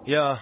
Yeah.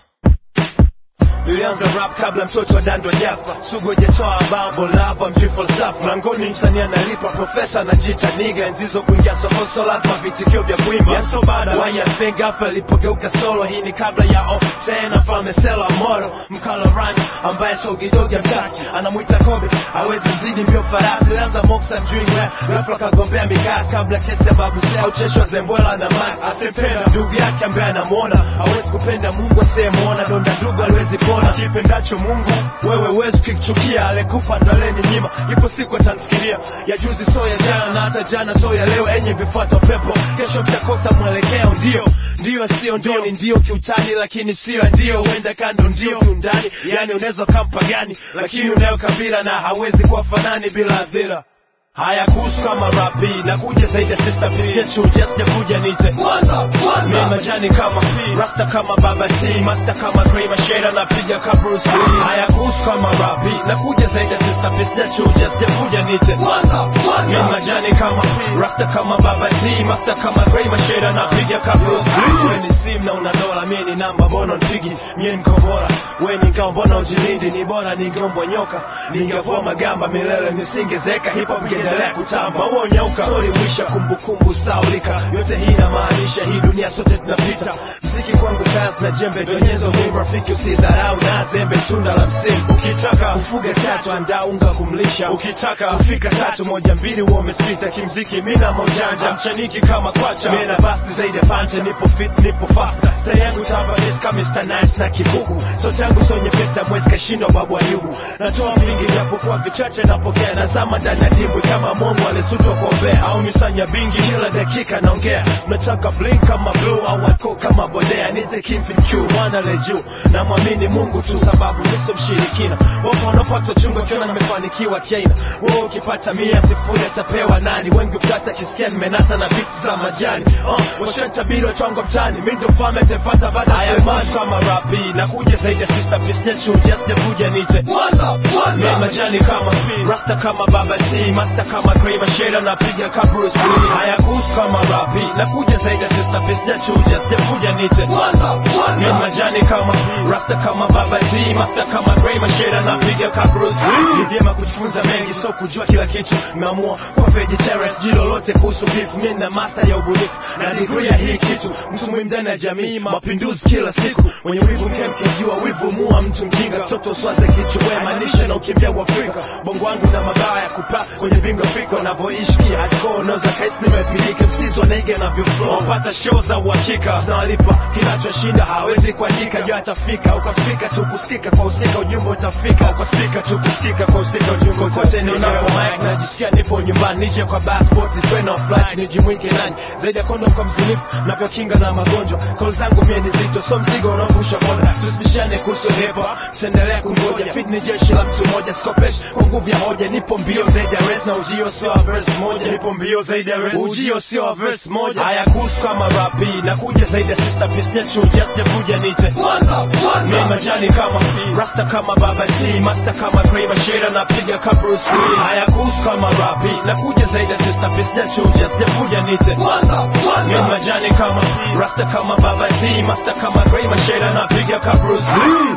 Nilianza rap kabla mtoto wa dando jafa sugu hajatoa bambo lava mji falsafa mlangoni msanii analipa profesa anajiita niga enzizo kuingia soko so lazima vitikio vya kuimba yeah, so bad why you think gafa alipogeuka solo hii ni kabla ya o tena mfalme sela moro mkala rhyme ambaye so kidogo mtaki anamwita kobe hawezi mzidi mbio farasi alianza moksa mjui rap ghafla kagombea mikasi kabla kesi ya babu sea ucheshwa zembwela na max asempenda ndugu yake ambaye anamuona hawezi kupenda mungu asiyemwona donda ndugu aliwezi pona kipendacho mungu wewe wezi ukichukia alekupa ndaleni nyima ipo siku atanfikiria ya juzi so ya jana na hata jana so ya leo enye vifuata pepo kesho mtakosa mwelekeo ndio ndio sio ndio ni ndio kiutani lakini sio ndio huenda kando ndio kiundani yani unaweza kampa gani lakini unayo kabila na hawezi kuwa fanani bila adhira haya kuhusu kama rapi na kuja zaidi ya sister pigia chuja sijakuja nite mimi majani kama P rasta kama baba T master kama Grey Mashera na piga ka Bruce Lee haya kuhusu kama rapi na kuja zaidi ya sister pigia chuja sijakuja nite mimi majani kama P rasta kama baba T master kama Grey Mashera na piga ka Bruce Lee wewe ni sim na una dola mimi ni namba bono nipigi mimi niko bora wewe ni ngao mbona ujilindi ni bora ningeombwa nyoka ningevua magamba milele nisingezeka hip hop ingeendelea kutamba huo nyauka story mwisha kumbukumbu saulika yote hii inamaanisha hii dunia sote tunapita mziki kwangu kazi na jembe donyezo mimi rafiki usidharau na zembe tunda la msimu ukitaka kufuga tatu andaa unga kumlisha ukitaka kufika tatu moja mbili huo umespita kimziki mina mojanja mchaniki kama kwacha mimi na basti zaidi ya pancha nipo fit nipo fast stay yangu tava miska Mr. Nice na kikuku so changu so nyepesa mwezi kashindwa babu ayubu natoa vingi japokuwa vichache napokea nazama ndani ya dimbwi kama mongo alisutwa kuombea au misanya bingi kila dakika naongea nataka blink kama blue au wako kama bodea nite kimfin q mwana le juu namwamini mungu tu sababu miso mshirikina wapo wanapata chungu akiona nimefanikiwa kiaina wewe ukipata mia sifuri atapewa nani wengi ukata kisikia nimenata na biti za majani uh, washatabiri watwango mtani mi ndo mfalme tefata baada ya imani kama rapi na kuja zaidi ya sister pisня chuja sijakuja nite mimi majani kama P rasta kama baba T master kama Grey Mashera na piga ka Bruce Lee haya kuhusu kama rapi na kuja zaidi ya sister pisня chuja sijakuja nite mimi majani kama P rasta kama baba T master kama Grey Mashera na piga ka Bruce Lee ni vyema kujifunza mengi so kujua kila kitu nimeamua kuwa vegetarian sijui lolote kuhusu beef mimi na master ya ubunifu na degree ya hii kitu mtu muhimu ndani ya jamii mapinduzi kila siku wenye wivu mkemkijua wivu mua mtu mjinga mtoto swaze kichwa maanisha na ukimbia uafrika bongo wangu na mabaya ya kupaa kwenye bingo Afrika wanavyoishi hardcore unaweza kaisi nimepilika msizi wanaiga na vyoflow wapata show za uhakika zinawalipa kinachoshinda hawezi kuandika juu atafika ukaspika tu kusikika kwa usika ujumbe utafika ukaspika tu kusikika kwa usika ujumbe kote ni unapo mic najisikia nipo nyumbani nije kwa passport train of flight nijimwike nani zaidi ya kondom kwa mzinifu navyokinga na magonjwa call zangu mie ni zito so mzigo unaovusha boda tusibishane kuhusu hip hop tuendelea kungoja fit ni jeshi la mtu mmoja sikopesh kwa nguvu ya hoja nipo mbio zaidi ya rest na ujio sio wa verse moja nipo mbio zaidi ya rest ujio sio wa verse moja haya kuhusu kama rapi na kuja zaidi ya sister pisня chuja sijakuja nite mimi majani kama P rasta kama baba T master kama Grey Mashera na piga ka Bruce Lee haya kuhusu kama rapi na kuja zaidi ya sister pisня chuja sijakuja nite mimi majani kama P rasta kama baba T master kama Grey Mashera na piga ka Bruce Lee